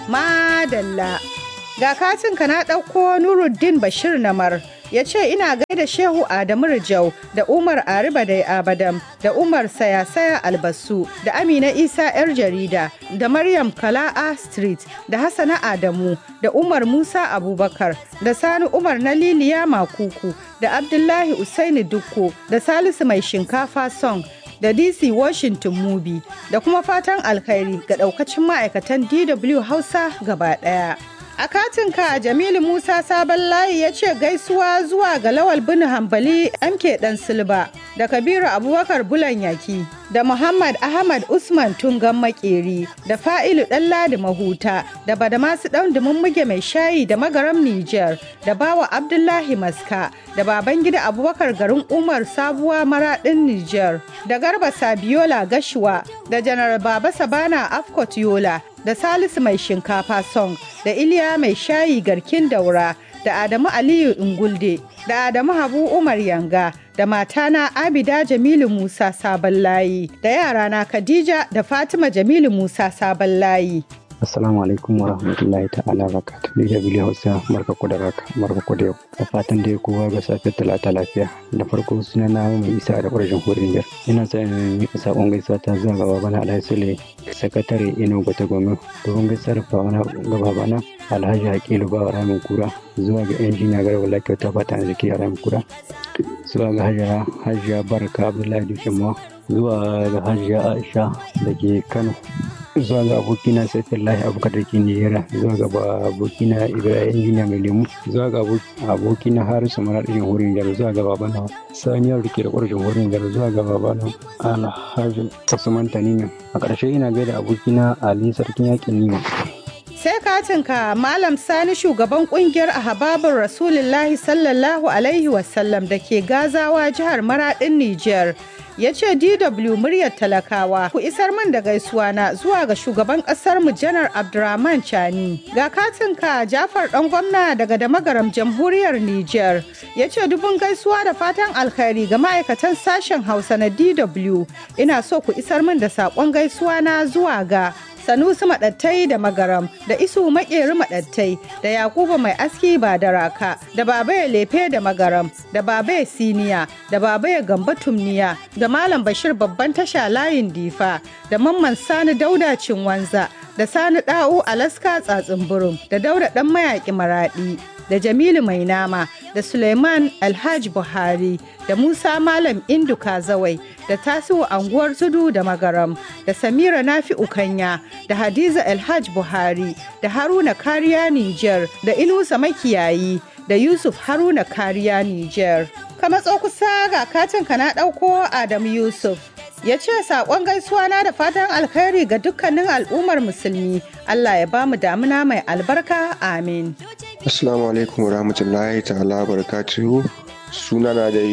Madalla. Ga katinka na ɗauko Nuruddin Bashir Namar ya ce ina gaida Shehu Adamu Rijau da Umar Ariba da Abadam da Umar Sayasaya Albasu da Amina Isa 'yar jarida da Maryam Kala'a Street da Hassana Adamu da Umar Musa Abubakar da Sani Umar na Liliya Makuku da Abdullahi Usaini Dukko da Salisu Mai Shinkafa Song da DC Washington Mubi da kuma fatan alkhairi ga daukacin ma'aikatan DW Hausa gaba daya. A katinka Jamilu Musa Sabon Layi ya ce gaisuwa zuwa ga Lawal bin Hambali MK Dan Silba da Kabiru Abubakar Bulan Yaki da Muhammad Ahmad Usman Tungan Makeri da Fa'ilu Ɗanladi Mahuta da Badamasu Ɗan Dumummuge Mai Shayi da Magaram Nijar da Bawa Abdullahi Maska da Babangida Abubakar Garin Umar Sabuwa Maraɗin Nijar da Garba Sabiola Gashuwa da Janar Baba Sabana Afkot Yola da Salisu Mai Shinkafa Song da Iliya Mai Shayi Garkin Daura da Adamu Aliyu Ingulde da Adamu Habu Umar Yanga da matana Abida Jamilu Musa Sabon Layi da yarana Khadija da Fatima Jamilu Musa Sabon Layi. Assalamu alaikum wa rahmatullahi ta'ala barakatuh. Ni da Bili Hausa barka ku da raka barka ku da yau. Da fatan dai kowa ga safiyar talata lafiya. Da farko suna na mai isa da ƙwarshen hurin jar. Ina sa in yi saƙon gaisuwa ta zuwa ga babana Alhaji Sule, sakatare Ino Gwata Gome, domin gaisar babana ga babana Alhaji Hakilu ba ramin kura zuwa ga injiniya Garba Lakiya ta fata da ke ramin kura. Zuwa ga Hajiya Hajiya Barka Abdullahi Dushinma zuwa ga Hajiya Aisha da ke Kano. zuwa ga abokina saifullahi abubakar da ke nijera zuwa ga abokina ibrahim injiniya mai lemu zuwa ga abokina harisu mara ɗin jamhuriyar jihar zuwa ga babana saniyar da ke da ƙwarar jamhuriyar jihar zuwa ga babana alhaji tasuman tanina a ƙarshe ina gaida abokina ali sarkin yakin nima sai katinka malam sani shugaban kungiyar ahababin rasulullahi sallallahu alaihi wasallam da ke gazawa jihar maradin niger ya ce dw muryar talakawa ku isar min da gaisuwa na zuwa ga shugaban kasar mu janar abdurrahman chani ga katinka jafar dan gwamna daga damagaram jamhuriyar niger ya ce dubun gaisuwa da fatan alkhairi ga ma'aikatan sashen hausa na dw ina so ku isar min da saƙon gaisuwa na zuwa ga Sanusi Maɗattai da Magaram da Isu Maƙeri Maɗattai da Yakubu Mai Aski ba da Raka da Babaye Lefe da Magaram da Babaye Siniya da Babaye Gamba Tumniya da Malam Bashir Babban Tasha Layin Difa da Mamman Sani Dauda Cinwanza da Sani Da'u Alaska Tsatsin Burum da Dauda Ɗan Mayaƙi Maraɗi da Jamilu Mai Nama da Suleiman Alhaji Buhari da Musa Malam Indu Kazawai da Tasiu Anguwar Tudu da Magaram da Samira Nafi Ukanya da Hadiza Alhaj Buhari da Haruna Kariya Niger da Inusa Makiyayi da Yusuf Haruna Kariya Niger. Ka matso kusa ga katin ka na ɗauko Adamu Yusuf. ya ce saƙon gaisuwa na da fatan alkhairi ga dukkanin al'ummar musulmi Allah ya ba mu damuna mai albarka amin assalamu alaikum warahmatullahi ta'ala barakatuhu suna na da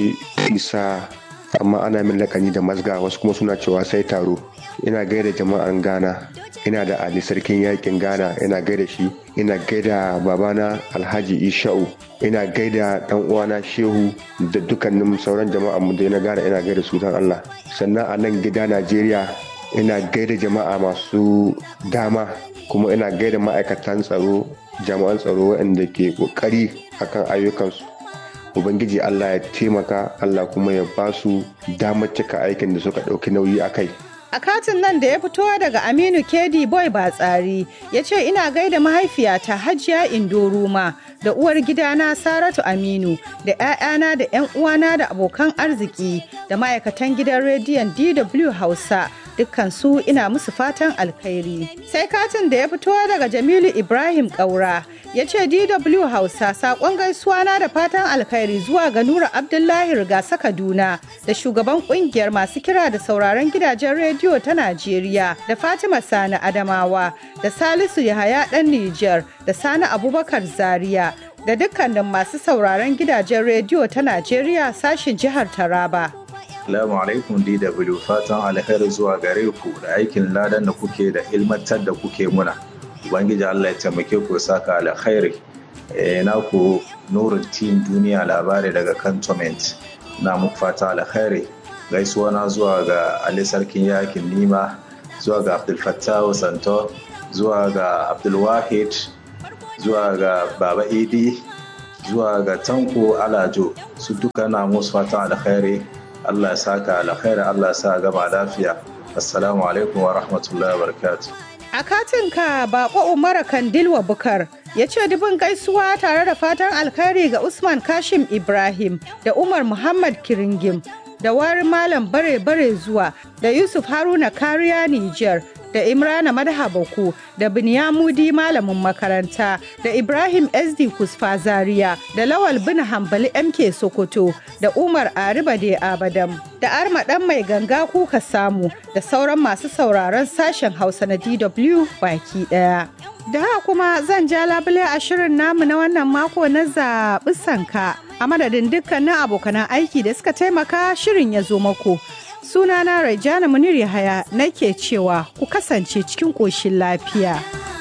isa amma ana min lakani da mazga wasu kuma suna cewa sai taro ina gaida jama'an ghana ina da ali sarkin yakin ghana ina gaida shi ina gaida babana alhaji isha'u ina gaida dan uwana shehu da dukkanin sauran jama'a mu da na ghana ina gaida su dan allah sannan a nan gida najeriya ina gaida jama'a masu dama kuma ina gaida ma'aikatan tsaro jami'an tsaro waɗanda ke ƙoƙari akan ayyukansu ubangiji allah ya taimaka allah kuma ya ba su damar cika aikin da suka ɗauki nauyi a kai a katin nan da ya fito daga aminu kedi boy batsari ya ce ina gaida mahaifiyata hajiya indo ruma da uwar gidana saratu aminu da 'ya'yana da 'yan uwana da abokan arziki da ma'aikatan gidan rediyon dw hausa dukkansu ina musu fatan alkhairi sai katin da ya fito daga jamilu ibrahim kaura ya ce dw hausa saƙon gaisuwa na da fatan alkhairi zuwa ga nura abdullahi rigasa kaduna da shugaban ƙungiyar masu kira da sauraron gidajen rediyo ta najeriya da fatima sani adamawa da salisu yahaya ɗan nijar da sani abubakar zaria da dukkanin masu sauraron gidajen rediyo ta najeriya sashin jihar taraba Assalamu alaikum DW fatan alheri zuwa gare ku da aikin ladan da kuke da ilmantar da kuke muna. Ubangiji Allah ya taimake ku saka alkhairi. E, na ku nurin team duniya labari daga cantonment na muku fata alkhairi. Gaisuwa na zuwa ga Ali Sarkin Yakin Nima, zuwa ga Abdul Fattahu Santo, zuwa ga abdulwahid zuwa ga baba idi zuwa ga tanko alajo su duka na musu fatan alkhairi allah ya saka alkhairi allah ya sa gama lafiya assalamu alaikum wa rahmatullahi wa barakatuh A katinka bako Umar Kandilwa Bukar ya ce dubin gaisuwa tare da fatan alkhairi ga Usman Kashim Ibrahim da Umar Muhammad Kiringim da wari Malam Bare Bare zuwa da Yusuf Haruna Kariya Niger da Imrana Madhabaku da Binyamudi Malamin makaranta da Ibrahim SD Kusfa Zaria da Lawal Bin Hambali MK Sokoto da Umar Ariba de Abadam da Arma ɗan mai ganga kuka samu da sauran masu sauraron sashen Hausa na DW baki ɗaya. Da haka kuma zan ja labule a shirin namu na wannan mako na zaɓi sanka a madadin dukkanin abokanan aiki da suka taimaka shirin ya zo mako. Sunana Rajana Munir Yahaya nake cewa ku kasance cikin ƙoshin lafiya.